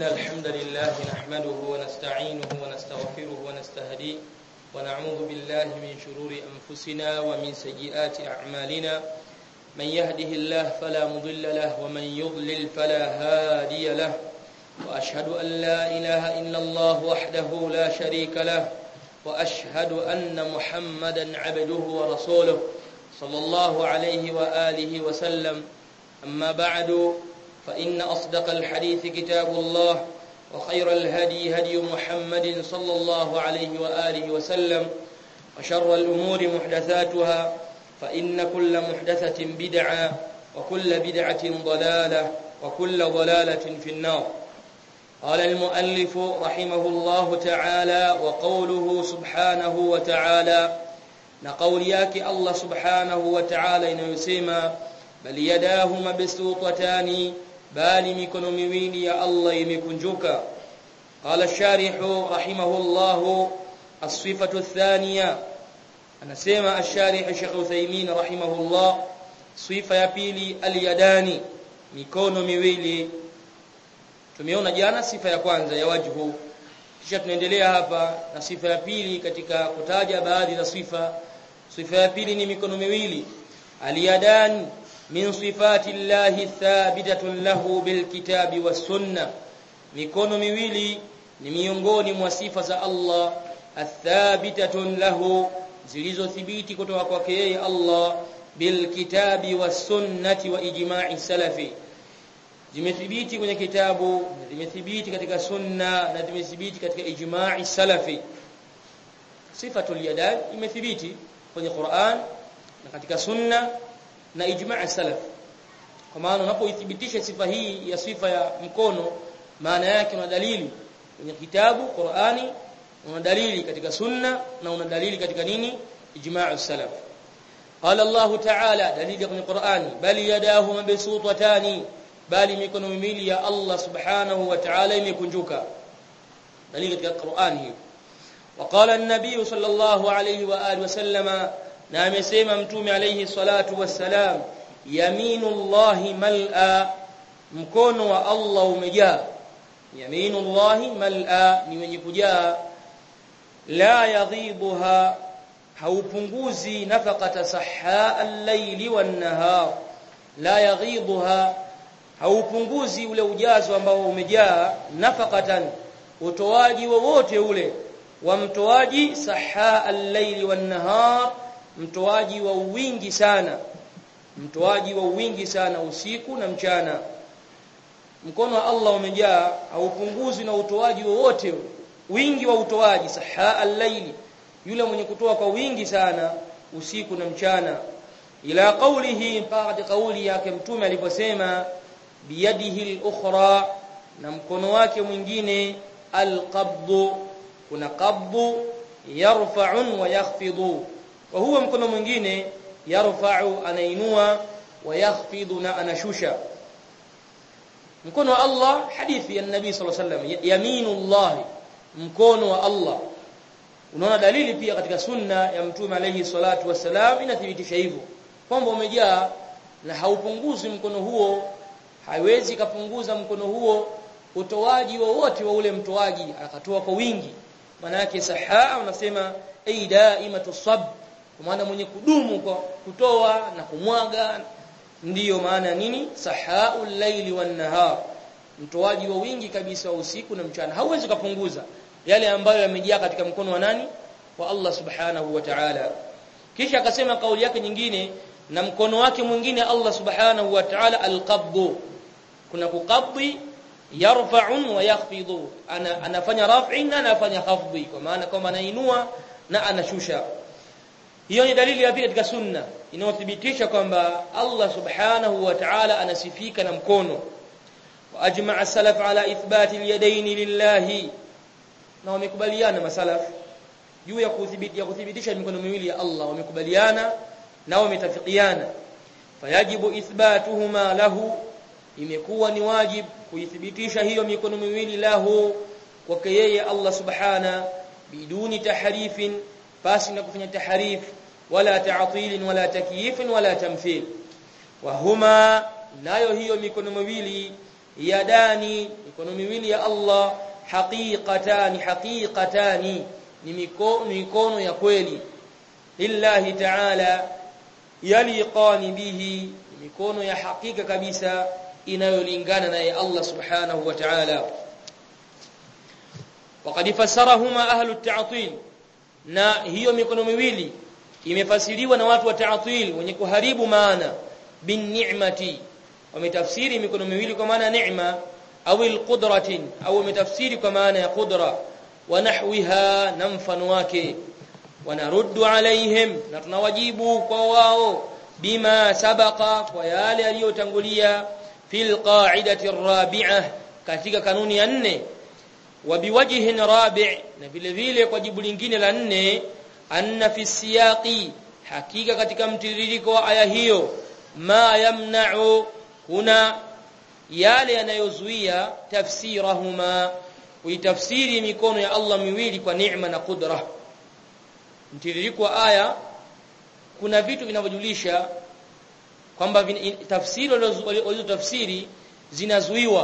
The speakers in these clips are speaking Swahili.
إن الحمد لله نحمده ونستعينه ونستغفره ونستهديه ونعوذ بالله من شرور أنفسنا ومن سيئات أعمالنا من يهده الله فلا مضل له ومن يضلل فلا هادي له وأشهد أن لا إله إلا الله وحده لا شريك له وأشهد أن محمدا عبده ورسوله صلى الله عليه وآله وسلم أما بعد فإن أصدق الحديث كتاب الله وخير الهدي هدي محمد صلى الله عليه وآله وسلم وشر الأمور محدثاتها فإن كل محدثة بدعة وكل بدعة ضلالة وكل ضلالة في النار قال المؤلف رحمه الله تعالى وقوله سبحانه وتعالى na kauli yake Allah subhanahu wa ta'ala inayosema bali yadahu mabsutatani bali mikono miwili ya Allah imekunjuka qala sharihu rahimahullah as-sifatu ath-thaniya anasema ash-sharih Sheikh Uthaymeen rahimahullah sifa ya pili al-yadani mikono miwili tumeona jana sifa ya kwanza ya wajhu kisha tunaendelea hapa na sifa ya pili katika kutaja baadhi za sifa sifa ya pili ni mikono miwili aliyadan min sifati llahi thabitatun lahu bilkitabi was mikono miwili ni miongoni mwa sifa za Allah athabitatun lahu zilizothibiti kutoka kwake yeye Allah bilkitabi was wa ijma'i salafi zimethibiti kwenye kitabu zimethibiti katika sunna na zimethibiti katika ijma'i salafi sifatul yadan imethibiti kwenye Qur'an na katika sunna na ijma' salaf kwa maana unapoithibitisha sifa hii ya sifa ya mkono maana yake una dalili kwenye kitabu Qur'ani una dalili katika sunna na una dalili katika nini ijma' salaf qala Allah ta'ala dalili kwenye Qur'ani bali yadahu mabsutatani bali mikono miwili ya Allah subhanahu wa ta'ala imekunjuka dalili katika Qur'ani hiyo وقال النبي صلى الله عليه واله وسلم na amesema mtume alayhi salatu wassalam yaminullahi mal'a mkono wa Allah umejaa yaminullahi mal'a ni wenye kujaa la yadhibuha haupunguzi nafaqata sahha al-layli wan-nahar la yadhibuha haupunguzi ule ujazo ambao umejaa nafaqatan utoaji wowote ule wa mtoaji saha al-layli wan-nahar mtoaji wa wingi sana mtoaji wa wingi sana usiku na mchana mkono wa Allah umejaa haupunguzi na utoaji wowote wingi wa utoaji saha al-layli yule mwenye kutoa kwa wingi sana usiku na mchana ila qawlihi mpaka kauli yake mtume aliposema biyadihi al-ukhra na mkono wake mwingine al-qabdu kuna qabdu yarfa'un wa yakhfidu wa huwa mkono mwingine yarfa'u anainua wa yakhfidu na anashusha mkono wa Allah hadithi ya nabii sallallahu alaihi wasallam yaminullah mkono wa Allah unaona dalili pia katika sunna ya mtume alayhi salatu wasalam inathibitisha hivyo kwamba umejaa na haupunguzi mkono huo haiwezi kapunguza mkono huo utoaji wowote wa, wa ule mtoaji akatoa kwa wingi maana yake sahaa unasema ai daimatu sab kwa maana mwenye kudumu kwa kutoa na kumwaga ndiyo maana nini sahaul laili wan nahar mtoaji wa wingi kabisa wa usiku na mchana hauwezi kupunguza yale ambayo yamejaa katika mkono wa nani wa Allah subhanahu wa ta'ala kisha akasema kauli yake nyingine na mkono wake mwingine Allah subhanahu wa ta'ala alqabdu kuna kukabdi yarfa'un wa yakhfidu ana anafanya raf'i na anafanya khafdi kwa maana kwamba anainua na anashusha hiyo ni dalili ya pili katika sunna inayothibitisha kwamba Allah subhanahu wa ta'ala anasifika na mkono wa ajma'a salaf ala ithbati al-yadayn lillahi na wamekubaliana masalaf juu ya kuthibitisha kuthibitisha mikono miwili ya Allah wamekubaliana na wametafikiana fayajibu ithbatuhuma lahu imekuwa ni wajib kuithibitisha hiyo mikono miwili lahu kwake yeye Allah subhana biduni tahrifin basi na kufanya tahrif wala ta'til wala takyif wala tamthil wa huma nayo hiyo mikono miwili yadani mikono miwili ya Allah haqiqatani haqiqatani ni mikono mikono ya kweli lillahi ta'ala yaliqani bihi mikono ya hakika kabisa inayolingana naye Allah subhanahu wa ta'ala وقد فسرهما اهل التعطيل na hiyo mikono miwili imefasiriwa na watu wa ta'til wenye kuharibu maana bin ni'mati wametafsiri mikono miwili kwa maana neema au alqudratin au wametafsiri kwa maana ya qudra wa nahwiha na mfano wake wanaruddu alaihim na tunawajibu kwa wao bima sabaqa kwa yale yaliyotangulia fil qa'idati ar-rabi'ah katika kanuni ya nne wa biwajhin rabi' na vile vile kwa jibu lingine la nne anna fi siyaqi hakika katika mtiririko wa aya hiyo ma yamna'u kuna yale yanayozuia tafsirahuma kuitafsiri mikono ya Allah miwili kwa neema na kudra mtiririko wa aya kuna vitu vinavyojulisha kwamba tafsiri walizotafsiri zinazuiwa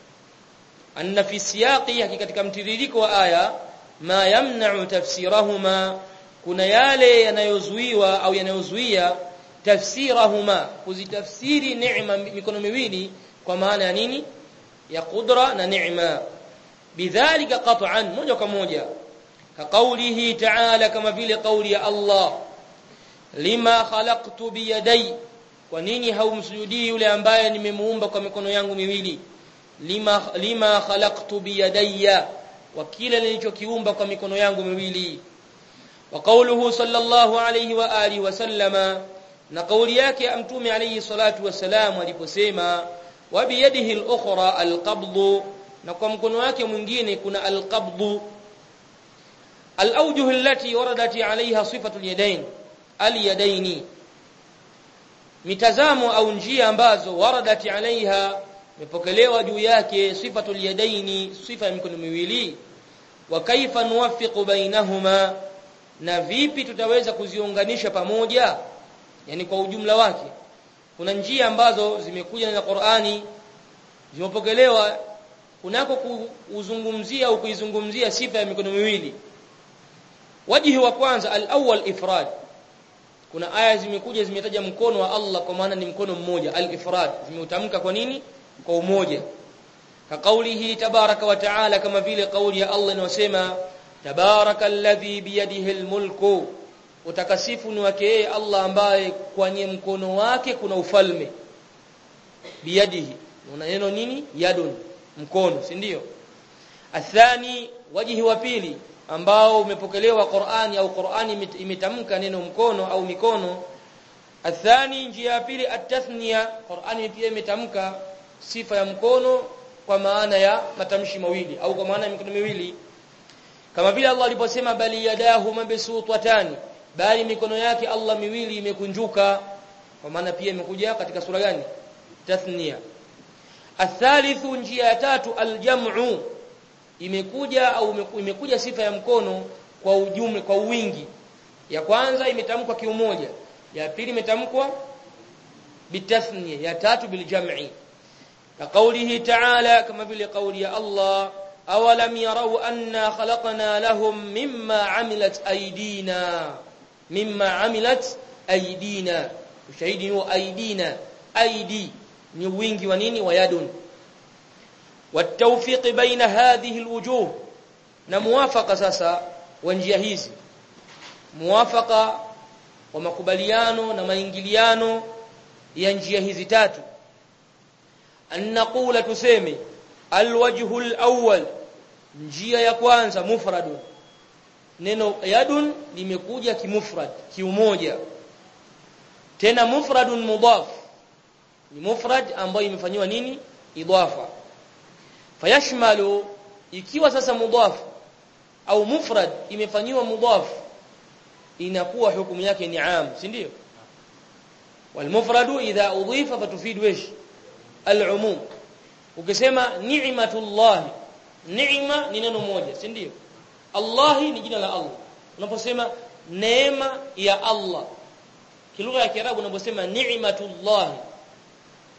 anna fi siyaqi hakika katika mtiririko wa aya ma yamna'u tafsirahuma kuna yale yanayozuiwa au yanayozuia tafsirahuma kuzitafsiri neema mikono miwili kwa maana ya nini ya qudra na neema bidhalika qat'an moja kwa moja ka qawlihi ta'ala kama vile kauli ya Allah lima khalaqtu biyadai kwa nini haumsujudii yule ambaye nimemuumba kwa mikono yangu miwili lima lima khalaqtu biyadayya wa kila nilichokiumba kwa mikono yangu miwili wa qawluhu sallallahu alayhi wa alihi wa sallama na kauli yake mtume alayhi salatu wasalam aliposema wa biyadihi al-ukhra al-qabd na kwa mkono wake mwingine kuna al-qabd al-awjuh allati waradat alayha sifatu al-yadayn al-yadayn mitazamo au njia ambazo waradat alaiha imepokelewa juu yake sifatul yadaini sifa ya mikono miwili wa kaifa nuwaffiqu bainahuma na vipi tutaweza kuziunganisha pamoja yani kwa ujumla wake kuna njia ambazo zimekuja na Qur'ani zimepokelewa kunako kuzungumzia au kuizungumzia sifa ya mikono miwili wajihi wa kwanza al-awwal ifrad kuna aya zimekuja zimetaja mkono wa Allah kwa maana ni mkono mmoja al-ifrad zimeutamka kwa nini kwa umoja ka kaulihi tabaraka wa taala kama vile kauli ya Allah inayosema tabarakalladhi biyadihi almulku utakasifu ni wake yeye Allah ambaye kwenye mkono wake kuna ufalme biyadihi una neno nini yadun mkono si ndio athani wajihi wa pili ambao umepokelewa Qur'ani au Qur'ani imetamka neno mkono au mikono athani njia ya pili atathniya Qur'ani pia imetamka sifa ya mkono kwa maana ya matamshi mawili au kwa maana ya mikono miwili kama vile Allah aliposema bali yadahu mabsutatan bali mikono yake Allah miwili imekunjuka kwa maana pia imekuja katika sura gani tathniya athalithu njia ya tatu aljam'u imekuja au imekuja sifa ya mkono kwa ujumla kwa wingi ya kwanza imetamkwa kiumoja ya pili imetamkwa bitathniya ya tatu biljam'i كقوله تعالى كما في قول يا الله أولم يروا أنا خلقنا لهم مما عملت أيدينا مما عملت أيدينا ushahidi huo aidina aidi ni wingi wa nini wa yadun والتوفيق بين هذه الوجوه na muwafaka sasa wa njia hizi muwafaka wa makubaliano na maingiliano ya njia hizi tatu an naqula tuseme alwajhu alawwal njia ya kwanza mufradun neno yadun limekuja kimufrad kiumoja tena mufradun mudaf ni mufrad ambayo imefanywa nini idafa fayashmalu ikiwa sasa mudaf au mufrad imefanywa mudaf inakuwa hukumu yake ni am si ndio والمفرد اذا اضيف فتفيد وش العموم ukisema ni'matullah ni'ma ni neno moja si ndio Allah ni jina la Allah unaposema neema ya Allah kilugha ya kiarabu unaposema ni'matullah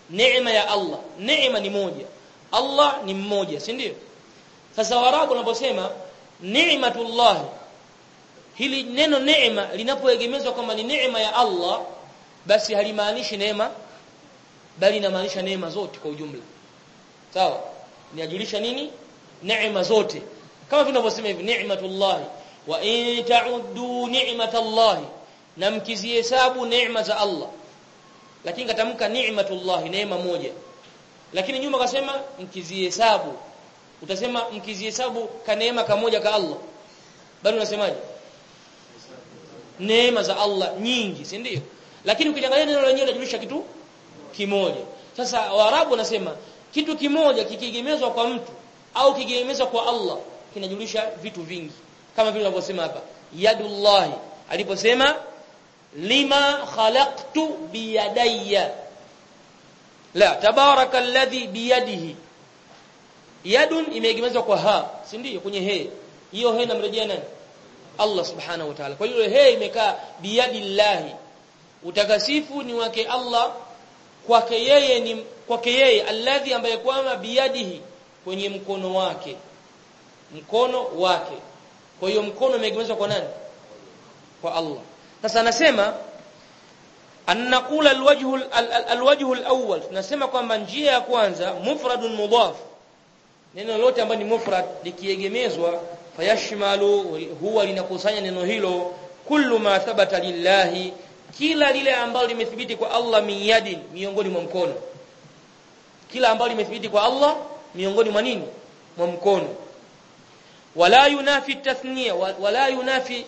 neema ya Allah neema ni moja Allah ni mmoja si ndio sasa warabu wanaposema ni'matullah hili neno neema linapoegemezwa kwamba ni neema ya Allah basi halimaanishi neema bali inamaanisha neema zote kwa ujumla sawa niajulisha nini neema zote kama tunavyosema hivi ni'matullah wa in ta'uddu ni'matallahi na mkizihesabu neema za Allah lakini katamka ni'matullah neema moja lakini nyuma kasema mkizihesabu utasema mkizihesabu ka neema kamoja ka Allah bali unasemaje neema za Allah nyingi si ndio lakini ukiangalia neno lenyewe linajulisha kitu kimoja sasa waarabu wanasema kitu kimoja kikiegemezwa kwa mtu au kikiegemezwa kwa Allah kinajulisha vitu vingi kama vile wanavyosema hapa yadullahi aliposema lima khalaqtu biyadayya la tabaraka alladhi biyadihi yadun imeegemezwa kwa ha si ndio kwenye he hiyo he inamrejea nani Allah subhanahu wa ta'ala kwa hiyo he imekaa biyadillahi utakasifu ni wake Allah kwake yeye ni kwake yeye alladhi ambaye kwamba biyadihi kwenye mkono wake mkono wake kwa hiyo mkono umeegemezwa kwa nani kwa Allah sasa anasema annaqula alwajhu alwajhu alawwal tunasema kwamba njia ya kwanza mufradun mudaf neno lote ambalo ni mufrad likiegemezwa fayashmalu huwa linakusanya neno hilo kullu ma thabata lillahi kila lile ambalo limethibiti kwa Allah miyadin miongoni mwa mkono kila ambalo limethibiti kwa Allah miongoni mwa nini mwa mkono wala yunafi tathniya wala yunafi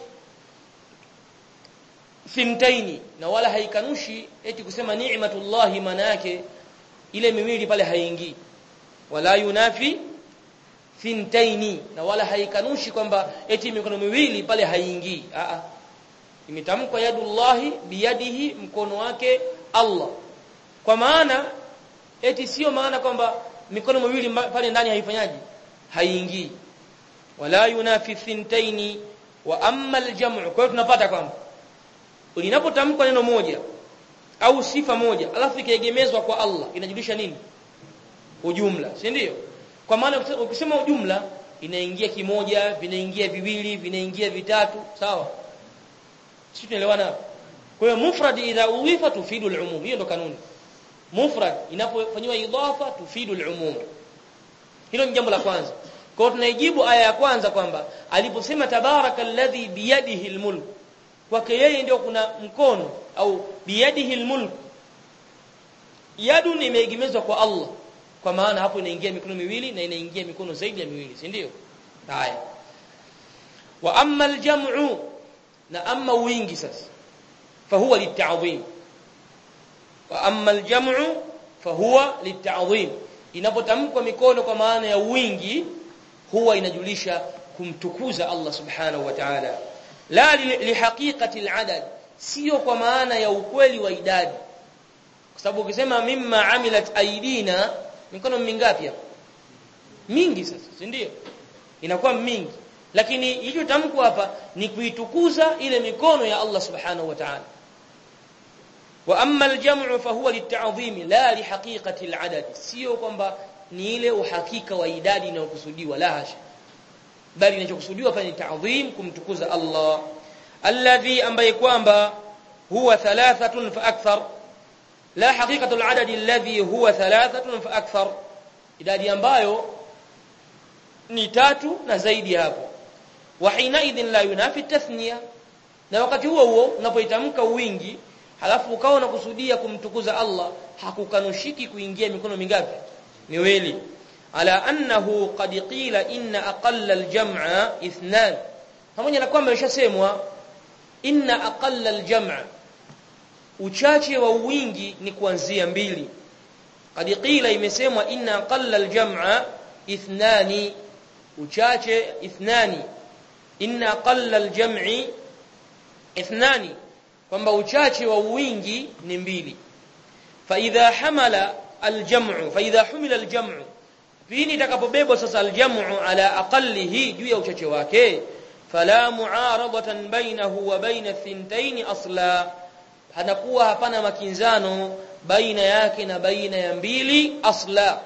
fintaini na wala haikanushi eti kusema ni'matullahi maana yake ile miwili pale haingii wala yunafi fintaini na wala haikanushi kwamba eti mikono miwili pale haingii a a imetamkwa yadullahi biyadihi mkono wake Allah kwa maana eti sio maana kwamba mikono miwili pale ndani haifanyaji haingii wala yunafi fintaini wa amma aljamu kwa hiyo tunapata kwamba linapotamkwa neno moja au sifa moja alafu ikaegemezwa kwa Allah inajulisha nini ujumla si ndio kwa maana ukisema ujumla inaingia kimoja vinaingia viwili vinaingia vitatu sawa sisi tunaelewana kwa hiyo mufrad idha uwifa tufidu al-umum hiyo ndo kanuni mufrad inapofanywa idafa tufidu al-umum hilo ni jambo la kwanza kwa hiyo tunaijibu aya ya kwanza kwamba aliposema tabaraka alladhi biyadihi al-mulk kwake yeye ndio kuna mkono au biyadihi al-mulk yadu imeegemezwa kwa Allah kwa maana hapo inaingia mikono miwili na inaingia mikono zaidi ya miwili si ndio haya wa amma al-jam'u na amma wingi sasa fahuwa litta'dhim wa amma al-jam'u fahuwa litta'dhim inapotamkwa mikono kwa maana ya wingi huwa inajulisha kumtukuza Allah subhanahu wa ta'ala la lihaqiqati al-adad sio kwa maana ya ukweli wa idadi kwa sababu ukisema mimma amilat aidina mikono mingapi hapo mingi sasa si ndio inakuwa mingi lakini hicho tamko hapa ni kuitukuza ile mikono ya Allah subhanahu wa ta'ala wa amma al-jam'u fa huwa lit-ta'dhim la li haqiqati al-adad sio kwamba ni ile uhakika wa idadi inayokusudiwa la hasha bali inachokusudiwa pale ni ta'dhim kumtukuza Allah alladhi ambaye kwamba huwa thalathatun fa akthar la haqiqatu al-adad alladhi huwa thalathatun fa akthar idadi ambayo ni tatu na zaidi hapo wa hinaidhin la yunafi tathniya na wakati huo huo unapoitamka wingi halafu ukawa unakusudia kumtukuza Allah hakukanushiki kuingia mikono mingapi miwili ala annahu qad qila inna aqalla aljam'a ithnan pamoja na kwamba ilishasemwa inna aqalla aljam'a uchache wa wingi ni kuanzia mbili qad qila imesemwa inna aqalla aljam'a ithnani uchache ithnani inna aqalla aljam'i ithnani kwamba uchache wa wingi ni mbili fa idha hamala aljam'u fa idha humila aljam'u pini itakapobebwa sasa aljam'u ala aqallihi juu ya uchache wake fala mu'aradatan bainahu wa baina thintain asla hanakuwa hapana makinzano baina yake na baina ya mbili asla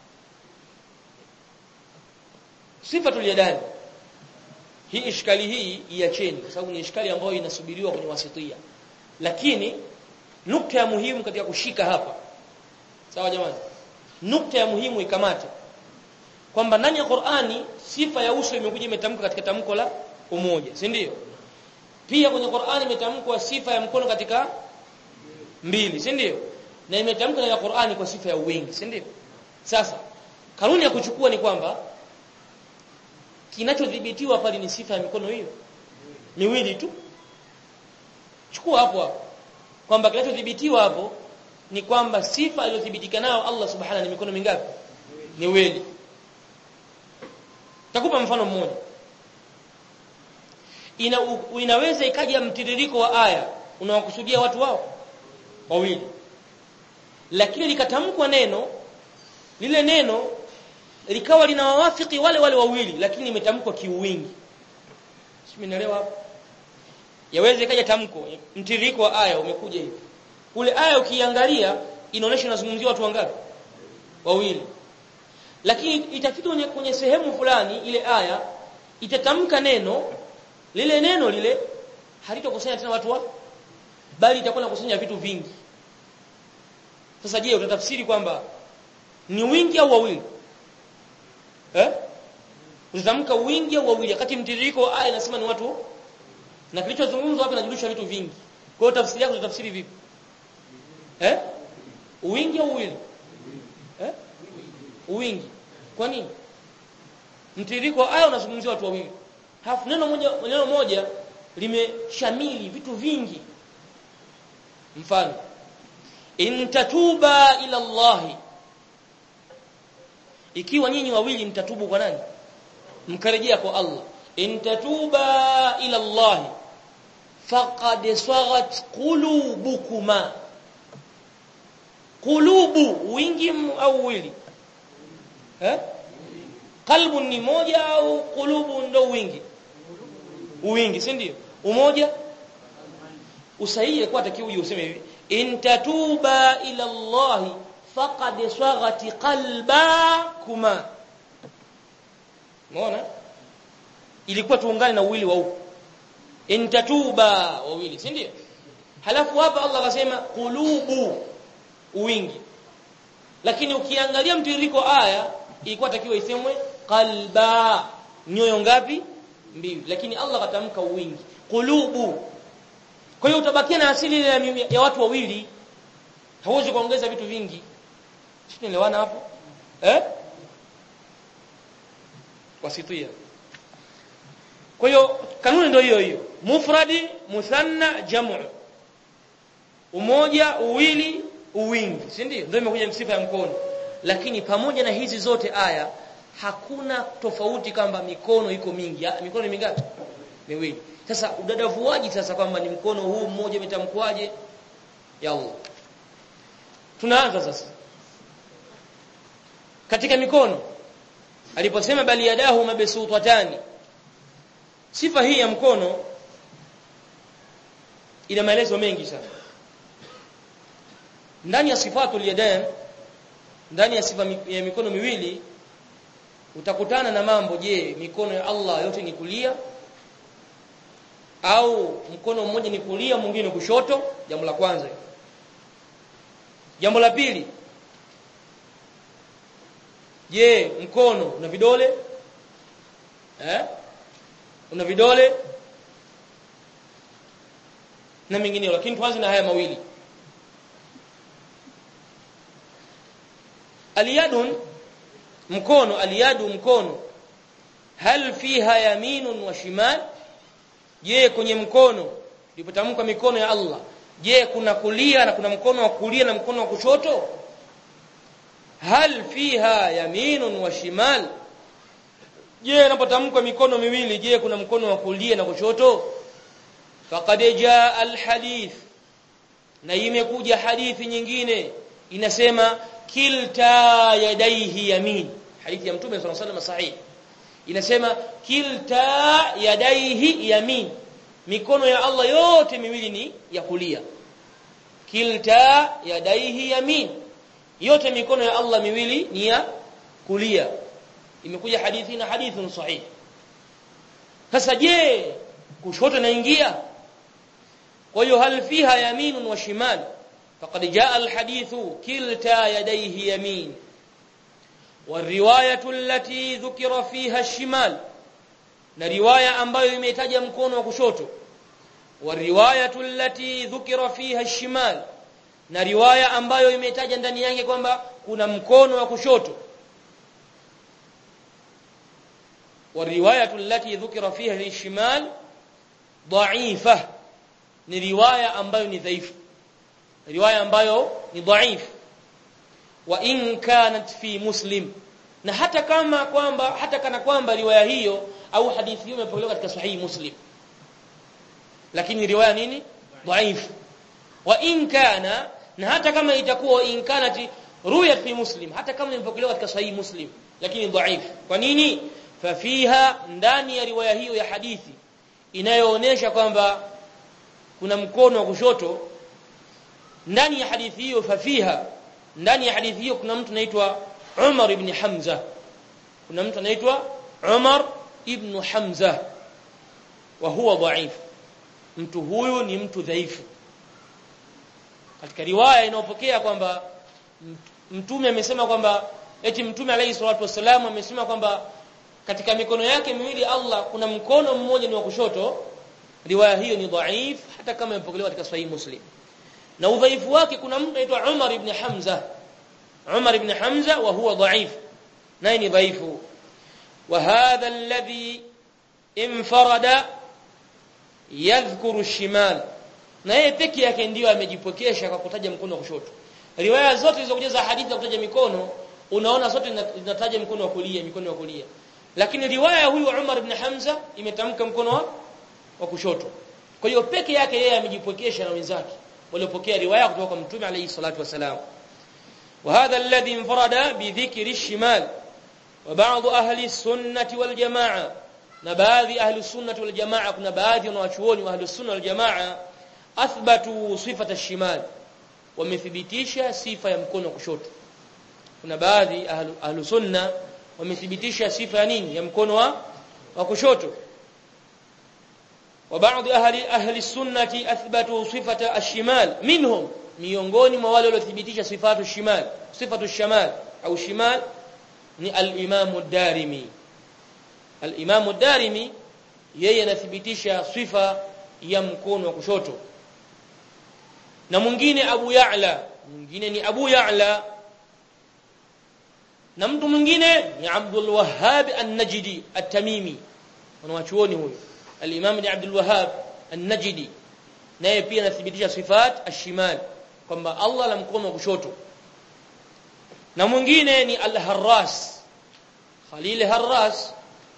sifatul yadani hii ishkali hii iacheni kwa sababu ni ishkali ambayo inasubiriwa kwenye wasitia lakini nukta ya muhimu katika kushika hapa sawa jamani nukta ya muhimu ikamate kwamba ndani ya Qur'ani sifa ya uso imekuja imetamkwa katika tamko la umoja si ndio pia kwenye Qur'ani imetamkwa sifa ya mkono katika mbili si ndio na imetamkwa katika Qur'ani kwa sifa ya wingi si ndio sasa kanuni ya kuchukua ni kwamba kinachodhibitiwa pale ni sifa ya mikono hiyo miwili tu chukua hapo hapo kwamba kinachodhibitiwa hapo ni kwamba sifa aliyothibitika nayo Allah subhanahu ni mikono mingapi miwili takupa mfano mmoja ina u, inaweza ikaja mtiririko wa aya unawakusudia watu wao wawili lakini likatamkwa neno lile neno likawa linawawafiki wale wale wawili lakini imetamkwa kiuwingi simenielewa hapo yaweza ikaja tamko mtiririko wa aya umekuja hivi ule aya ukiangalia inaonyesha inazungumzia watu wangapi wawili lakini itafika kwenye, kwenye sehemu fulani ile aya itatamka neno lile neno lile halitokusanya tena watu wa bali itakuwa inakusanya vitu vingi sasa je utatafsiri kwamba ni wingi au wawili eh utatamka wingi au wawili wakati mtiririko wa aya inasema ni watu na kilichozungumzwa hapa inajulisha vitu vingi kwa hiyo tafsiri yako utatafsiri vipi eh wingi au wawili eh wingi kwa nini mtiririko wa aya unazungumzia watu wawili halafu neno moja neno moja limeshamili vitu vingi mfano in tatuba ila Allah ikiwa nyinyi wawili mtatubu kwa nani mkarejea kwa Allah in tatuba ila Allah faqad saghat qulubukuma qulubu wingi au wili eh qalbu ni moja au qulubu ndo wingi wingi si ndio umoja usahihi kwa takiwa uje useme hivi in tatuba ila Allah faqad saghati qalbakuma umeona ilikuwa tuungane na uwili wa huko in tatuba wawili si ndio halafu hapa Allah akasema qulubu wingi lakini ukiangalia mtiririko aya ilikuwa takiwa isemwe qalba nyoyo ngapi mbili lakini Allah katamka wingi qulubu kwa hiyo utabakia na asili ya, ya watu wawili hauwezi kuongeza vitu vingi tunaelewana hapo eh wasitia kwa hiyo kanuni ndio hiyo hiyo mufradi muthanna jamu umoja uwili uwingi si ndio ndio imekuja sifa ya mkono lakini pamoja na hizi zote aya hakuna tofauti kwamba mikono iko mingi mikono ni mingapi miwili sasa udadavuaji sasa kwamba ni mkono huu mmoja umetamkwaje ya Allah tunaanza sasa katika mikono aliposema bali yadahu mabsutatani sifa hii ya mkono ina maelezo mengi sana ndani ya sifatul yadan ndani ya sifa ya mikono miwili utakutana na mambo je mikono ya Allah yote ni kulia au mkono mmoja ni kulia mwingine kushoto jambo la kwanza jambo la pili je mkono una vidole eh una vidole na mengineo lakini tuanze na haya mawili aliyadun mkono aliyadu mkono hal fiha yaminun wa shimal je kwenye mkono ilipotamkwa mikono ya Allah je kuna kulia na kuna mkono wa kulia na mkono wa kushoto hal fiha yaminun wa shimal je inapotamkwa mikono miwili je kuna mkono wa kulia na kushoto faqad jaa alhadith na imekuja hadithi nyingine inasema kilta yadaihi yamin hadithi ya mtume sallallahu alaihi wasallam sahihi inasema kilta yadaihi yamin mikono ya Allah yote miwili ni ya kulia kilta yadaihi yamin yote mikono ya Allah miwili ni ya kulia imekuja hadithi na hadithun sahih sasa je kushoto naingia kwa hiyo hal fiha yaminun wa shimal faqad jaa alhadithu kilta yadayhi yamin والروايه التي ذكر فيها الشمال na riwaya ambayo imetaja mkono wa kushoto والروايه التي ذكر فيها الشمال na riwaya ambayo imetaja ndani yake kwamba kuna mkono wa kushoto والروايه التي ذكر فيها الشمال ضعيفه ni riwaya ambayo ni dhaifu riwaya ambayo ni dhaifu wa in kanat fi muslim na hata kama kwamba hata kana kwamba riwaya hiyo au hadithi hiyo imepokelewa katika sahihi muslim lakini riwaya nini dhaifu wa in kana na hata kama itakuwa in kanat ruya fi muslim hata kama imepokelewa katika sahihi muslim lakini dhaifu kwa nini fafiha ndani ya riwaya hiyo ya hadithi inayoonesha kwamba kuna mkono wa kushoto ndani ya hadithi hiyo fafiha ndani ya hadithi hiyo kuna mtu anaitwa Umar ibn Hamza kuna mtu anaitwa Umar ibn Hamza wa huwa dhaif mtu huyu ni mtu dhaifu katika riwaya inayopokea kwamba mtume amesema kwamba eti mtume alayhi salatu wasallam amesema kwamba katika mikono yake miwili Allah kuna mkono mmoja ni wa kushoto riwaya hiyo ni dhaif hata kama imepokelewa katika sahihi muslim na udhaifu wake kuna mtu anaitwa Umar ibn Hamza Umar ibn Hamza wa huwa dhaif naye ni dhaifu wa hadha alladhi infarada yadhkuru shimal na yeye peke yake ndiyo amejipokesha kwa kutaja mkono wa kushoto riwaya zote zilizokuja za hadithi za kutaja mikono unaona zote zinataja mkono wa kulia mikono wa kulia lakini riwaya huyu Umar ibn Hamza imetamka mkono wa, wa kushoto kwa hiyo peke yake yeye amejipokesha na wenzake waliopokea riwaya kutoka kwa mtume alayhi salatu wasalam وهذا الذي انفرد بذكر الشمال وبعض اهل السنه والجماعه na baadhi ahli sunnah wal jamaa kuna baadhi wanawachuoni wa ahli sunnah wal jamaa athbatu sifata ash-shimal wamethibitisha sifa ya mkono kushoto kuna baadhi ahli, ahli sunna wamethibitisha sifa ya nini ya mkono wa, wa kushoto wa baadhi ahli ahli sunnati athbatu sifata ash-shimal minhum miongoni mwa wale waliothibitisha sifatu shimal sifatu shamal au shimal ni al-Imam ad-Darimi al-Imam ad-Darimi yeye anathibitisha sifa ya mkono wa kushoto na mwingine Abu Ya'la mwingine ni Abu Ya'la na mtu mwingine ni Abdul Wahhab an-Najdi at-Tamimi wanawachuoni huyo al-Imam ni Abdul Wahhab an-Najdi naye pia anathibitisha sifat ash-shimal kwamba Allah la mkono wa kushoto na mwingine ni al-Harras Khalil Harras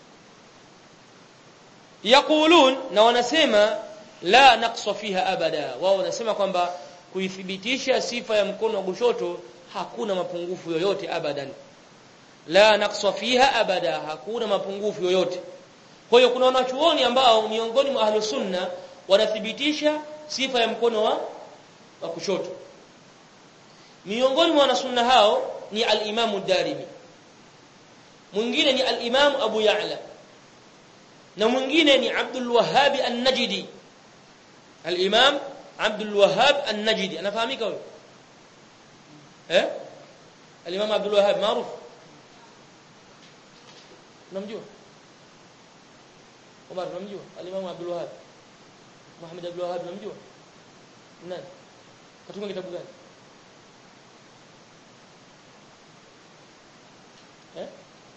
yaqulun na wanasema la naqsa fiha abada wao wanasema kwamba kuithibitisha sifa ya mkono wa kushoto hakuna mapungufu yoyote abadan la naqsa fiha abada hakuna mapungufu yoyote kwa hiyo kuna wanachuoni ambao miongoni mwa ahlus sunna wanathibitisha sifa ya mkono wa wa kushoto miongoni mwa wanasunna hao ni al-Imam ad-Darimi mwingine ni al-Imam Abu Ya'la na mwingine ni Abdul Wahhab an-Najdi al-Imam Abdul Wahhab an-Najdi anafahamika huyo eh al-Imam Abdul Wahhab maarufu unamjua Omar unamjua al-Imam Abdul Wahhab Muhammad Abdul Wahhab unamjua nani katunga kitabu gani eh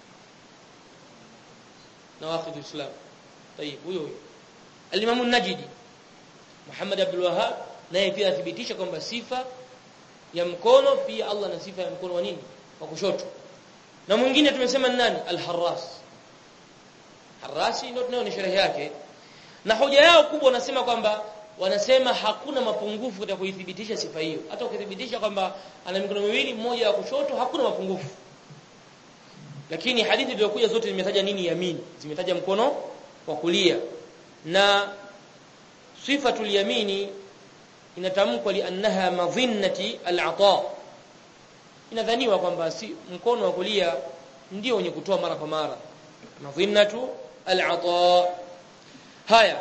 nawaqid islam طيب huyo huyo al-Imam an-Najdi Muhammad Abdul Wahhab naye pia athibitisha kwamba sifa ya mkono pia Allah na sifa ya mkono wa nini wa kushoto na mwingine tumesema nani al-Harras Harrasi ndio tunayo sherehe yake na hoja yao kubwa wanasema kwamba wanasema hakuna mapungufu katika kuithibitisha sifa hiyo hata ukithibitisha kwamba ana mikono miwili mmoja wa kushoto hakuna mapungufu lakini hadithi zilizokuja zote zimetaja nini yamini zimetaja mkono wa kulia na sifatul yamini inatamkwa liannaha madhinnati al-ata inadhaniwa kwamba si mkono wa kulia ndio wenye kutoa mara kwa mara madhinnatu al-ata haya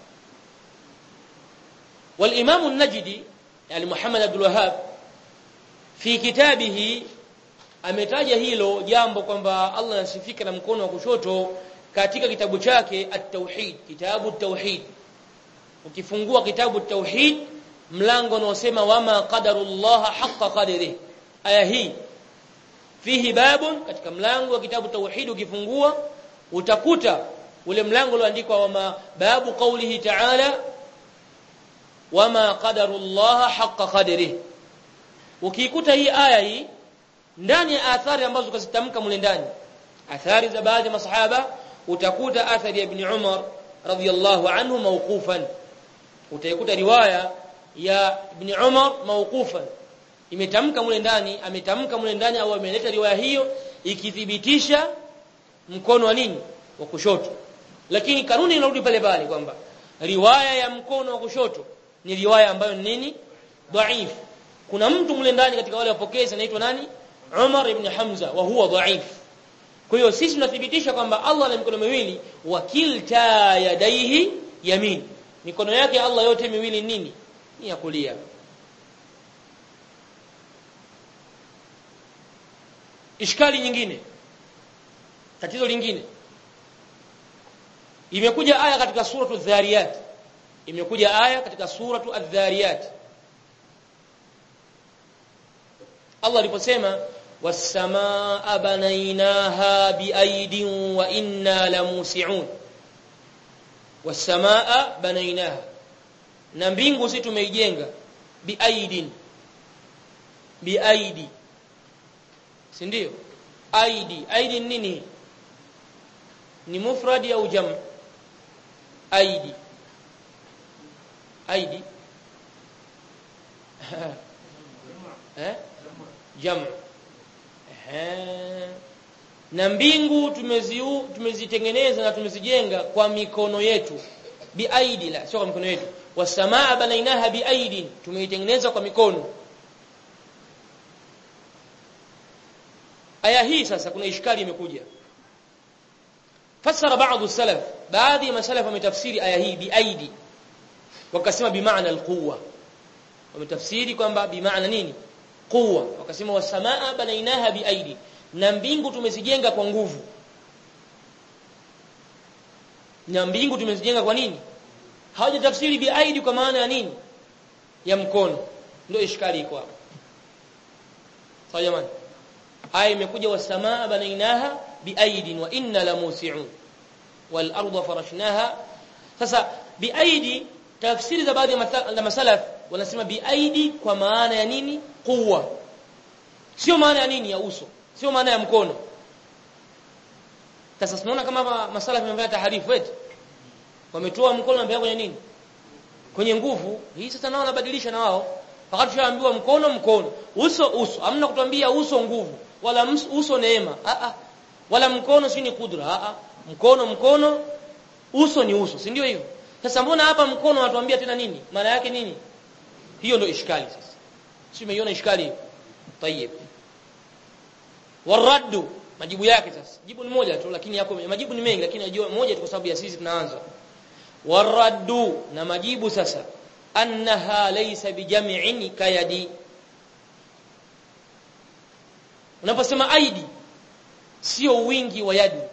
والامام النجدي يعني محمد عبد الوهاب في كتابه ametaja hilo jambo kwamba Allah anasifika na mkono wa kushoto katika kitabu chake at-tauhid kitabu at-tauhid ukifungua kitabu at-tauhid mlango unaosema wama qadarullah haqqa qadrihi aya hii fihi babun katika mlango wa kitabu tauhid ukifungua utakuta ule mlango ulioandikwa wama babu qawlihi ta'ala wama qadarullah haqqa qadrihi ukikuta hii aya hii ndani ya athari ambazo tukazitamka mule ndani athari za baadhi ya masahaba utakuta athari ya ibn Umar radhiyallahu anhu mawqufan utaikuta riwaya ya ibn Umar mawqufan imetamka mule ndani ametamka mule ndani au ameleta riwaya hiyo ikithibitisha mkono wa nini wa kushoto lakini kanuni inarudi pale pale kwamba riwaya ya mkono wa kushoto ni riwaya ambayo ni nini dhaif kuna mtu mule ndani katika wale wapokezi anaitwa nani Umar ibn Hamza wa huwa dhaif kwa hiyo sisi tunathibitisha kwamba Allah ana mikono miwili wa kilta yadaihi yamin mikono yake Allah yote miwili nini ni ya kulia ishkali nyingine tatizo lingine imekuja aya katika suratu dhariyat imekuja aya katika suratu adh-dhariyat Allah aliposema was-samaa banainaha biaidin wa inna lamusi'un was-samaa banainaha na mbingu si tumeijenga biaidin biaidi si ndio aidi aidi nini ni mufradi au jam aidi aidi eh jam eh na mbingu tumeziu tumezitengeneza na tumezijenga kwa mikono yetu biaidi la sio kwa mikono yetu wasamaa banainaha biaidin tumeitengeneza kwa mikono aya hii sasa kuna ishkali imekuja fasara baadhi salaf baadhi ya masalaf wametafsiri aya hii biaidi wakasema bimaana alquwa wametafsiri kwamba bimaana nini quwa wakasema wasamaa banainaha biaidi na mbingu tumezijenga kwa nguvu na mbingu tumezijenga kwa nini hawajatafsiri biaidi kwa maana ya nini ya mkono ndio ishkali iko hapo sawa jamani aya imekuja wasamaa banainaha biaidin wa inna lamusi'un wal arda farashnaha sasa biaidi tafsiri za baadhi ya masalaf wanasema biaidi kwa maana ya nini quwwa sio maana ya nini ya uso sio maana ya mkono sasa tunaona kama masalaf wamefanya taharifu eti wametoa mkono na kwenye nini kwenye nguvu hii sasa nao wanabadilisha na wao wakati tushaambiwa mkono mkono uso uso hamna kutuambia uso nguvu wala uso neema a a wala mkono si ni kudra a a mkono mkono uso ni uso si ndio hivyo sasa mbona hapa mkono watuambia tena nini maana yake nini hiyo ndio ishkali sasa si umeiona ishkali hiyo tayeb waraddu majibu yake sasa jibu ni moja tu lakini yako majibu ni mengi lakini najua moja tu kwa sababu ya sisi tunaanza waraddu na majibu sasa annaha laysa bijam'in kayadi unaposema aidi sio wingi wa yadi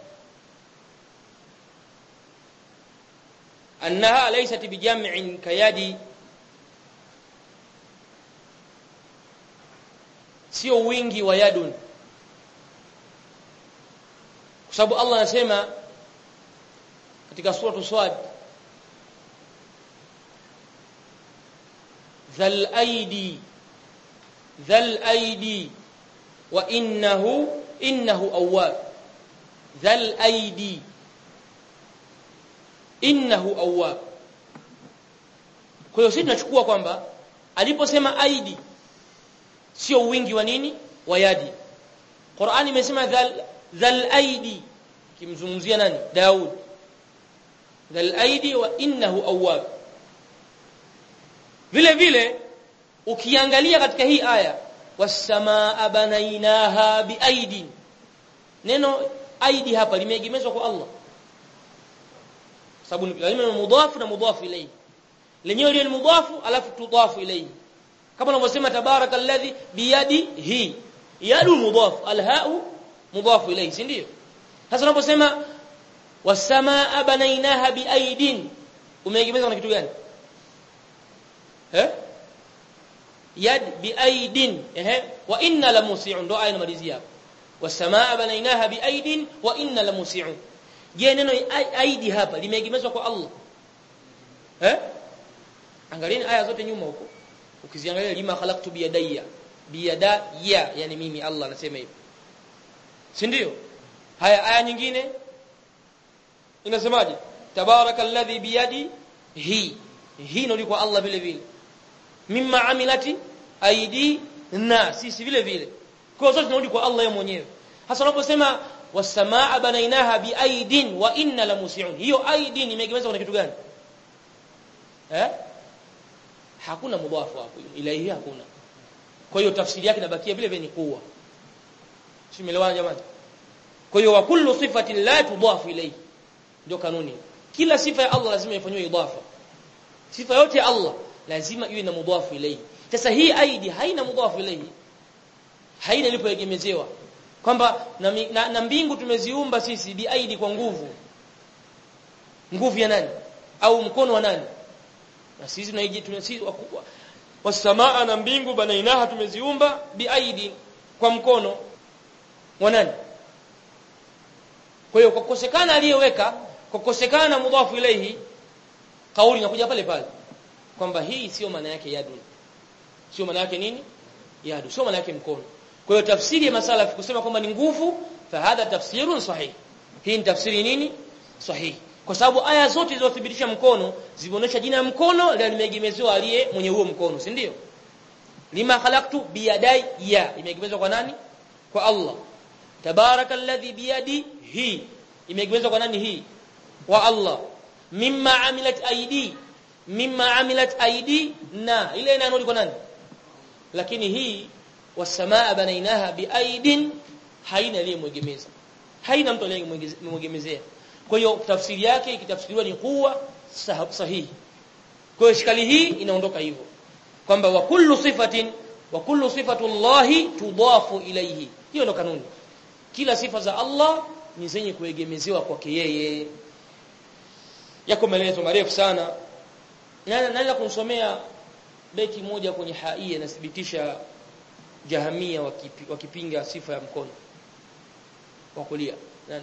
annaha laysat bijam'in kayadi sio wingi wa yadun kwa sababu Allah anasema katika sura Swad dhal aidi dhal aidi wa innahu innahu awwab dhal aidi innahu awwab kwa hiyo sisi tunachukua kwamba aliposema aidi sio wingi wa nini wa yadi Qur'ani imesema dhal dhal aidi kimzungumzia nani Daud dhal aidi wa innahu awwab vile vile ukiangalia katika hii aya wasamaa banainaha biaidin neno aidi hapa limeegemezwa kwa Allah sababu lazima ni mudhafu na mudhafu ilayhi lenyewe ni mudhafu alafu tudhafu ilayhi kama unavyosema tabarakalladhi biyadihi yadu mudhafu alhau mudhafu ilayhi si ndio sasa unaposema wasamaa banainaha biaidin umeegemeza na kitu gani eh yad biaidin ehe wa inna la musi'un ndo aya inamalizia wasamaa banainaha biaidin wa inna la musi'un je neno aidi hapa limeegemezwa kwa Allah eh angalieni aya zote nyuma huko ukiziangalia lima khalaqtu biyadayya biyadaya yani mimi Allah anasema hivyo si ndio haya aya nyingine inasemaje tabarakalladhi biyadi hi hii ndio kwa Allah vile vile mimma amilati aidi na sisi vile vile kwa zote tunarudi kwa Allah yeye mwenyewe hasa unaposema wasamaa banainaha biaidin wa inna la musiun hiyo aidin imegemezwa kuna kitu gani eh hakuna mudhafu hapo ila hii hakuna kwa hiyo tafsiri yake inabakia vile vile ni kuwa simeelewana jamani kwa hiyo wa kullu sifatin la tudhafu ilayhi ndio kanuni kila sifa ya Allah lazima ifanywe idafa sifa yote ya Allah lazima iwe na mudhafu ilayhi sasa hii aidi haina mudhafu ilayhi haina ilipoegemezewa kwamba na, na, na mbingu tumeziumba sisi biaidi kwa nguvu nguvu ya nani au mkono wa nani na sisi tunaiji tunasisi wasamaa na mbingu banainaha tumeziumba biaidi kwa mkono wa nani kwa hiyo kwa kukosekana aliyeweka kwa kukosekana mudhafu ilayhi kauli inakuja pale pale kwamba hii sio maana yake yadu sio maana yake nini yadu sio maana yake mkono kwa hiyo tafsiri ya masala kusema kwamba ni nguvu fahadha tafsirun sahih hii ni tafsiri nini sahihi kwa sababu aya zote zilizothibitisha mkono zimeonyesha jina ya mkono la limeegemezewa aliye mwenye huo mkono si ndio lima khalaqtu biyadai ya imeegemezwa kwa nani kwa Allah tabarakalladhi biyadi hi imeegemezwa kwa nani hii kwa Allah mimma amilat aidi mimma amilat aidi na ile inanodi kwa nani lakini hii wasamaa banainaha biaidin haina aliyemwegemeza haina mtu aliyemwegemezea kwa hiyo tafsiri yake ikitafsiriwa ni kuwa sahihi kwa hiyo shikali hii inaondoka hivyo kwamba wa kullu sifatin wa kullu sifatu llahi tudafu ilayhi hiyo ndo kanuni kila sifa za Allah ni zenye kuegemezewa kwake yeye yako maelezo marefu sana naweza kumsomea beti moja kwenye haia inathibitisha jahamia wakipi, wakipinga sifa ya mkono wa kulia nani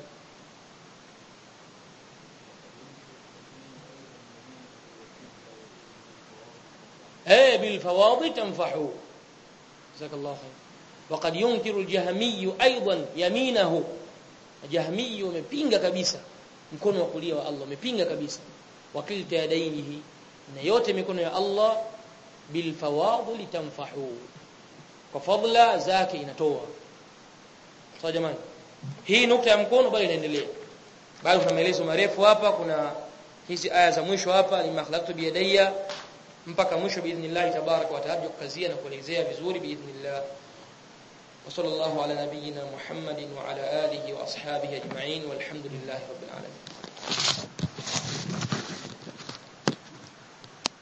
eh bil fawadhi tanfahu jazakallahu khair وقد ينكر الجهمي ايضا يمينه جهمي umepinga kabisa mkono wa kulia wa Allah umepinga kabisa wakilta yadainihi na yote mikono ya Allah bil fawadhi tanfahu kwa fadla zake inatoa sawa jamani hii nukta ya mkono bali inaendelea bado kuna maelezo marefu hapa kuna hizi aya za mwisho hapa ni makhlaqtu biyadayya mpaka mwisho biidhnillah tabaraka wa taala kukazia na kuelezea vizuri biidhnillah وصلى الله على نبينا محمد وعلى آله وأصحابه أجمعين والحمد لله رب العالمين